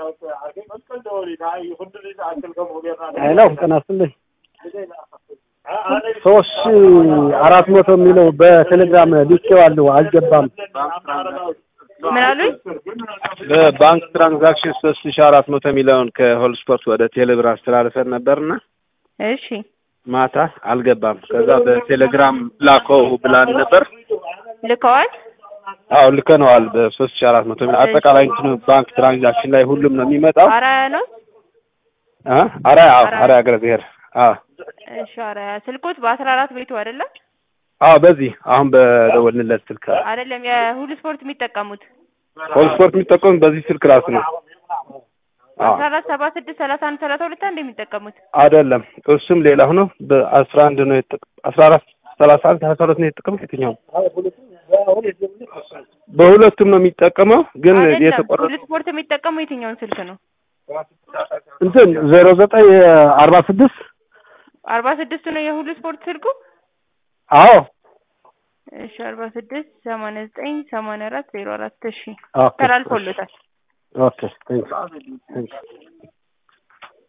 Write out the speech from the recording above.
ሄሎ ጤና ይስጥልኝ። ሶስት ሺህ አራት መቶ የሚለው በቴሌግራም ልኬዋለሁ አልገባም። ምን አሉኝ? በባንክ ትራንዛክሽን ሶስት ሺ አራት መቶ የሚለውን ከሆል ስፖርት ወደ ቴሌብር አስተላልፈን ነበርና እሺ ማታ አልገባም። ከዛ በቴሌግራም ላከው ብላን ነበር። ልከዋል። አዎ ልከነዋል። በሶስት ሺ አራት መቶ የሚለው አጠቃላይ እንትኑ ባንክ ትራንዛክሽን ላይ ሁሉም ነው የሚመጣው። አራያ ነው። አ አራያ አዎ አራያ ሀገረ ብሔር አዎ እሺ አራያ ስልኮት በአስራ አራት ቤቱ አይደለም አዎ በዚህ አሁን በደወልንለት ስልክ አይደለም የሁሉ ስፖርት የሚጠቀሙት ሆል ስፖርት የሚጠቀሙት በዚህ ስልክ ራሱ ነው። አዎ አስራ አራት ሰባ ስድስት ሰላሳ አንድ ሰላሳ ሁለት አንድ የሚጠቀሙት አይደለም እሱም ሌላ ሆኖ በአስራ አንድ ነው የተጠ አስራ አራት ሰላሳ አንድ ሰላሳ ሁለት ነው የተጠቀሙት የትኛው በሁለቱም ነው የሚጠቀመው ግን አይደለም የተቆረጠ ሁሉ ስፖርት የሚጠቀሙ የትኛውን ስልክ ነው? እንትን ዜሮ ዘጠኝ አርባ ስድስት አርባ ስድስቱ ነው የሁሉ ስፖርት ስልኩ። አዎ እሺ አርባ ስድስት ሰማንያ ዘጠኝ ሰማንያ አራት ዜሮ አራት እሺ ኦኬ ተላልፎሎታል። ኦኬ ቴንክስ ቴንክስ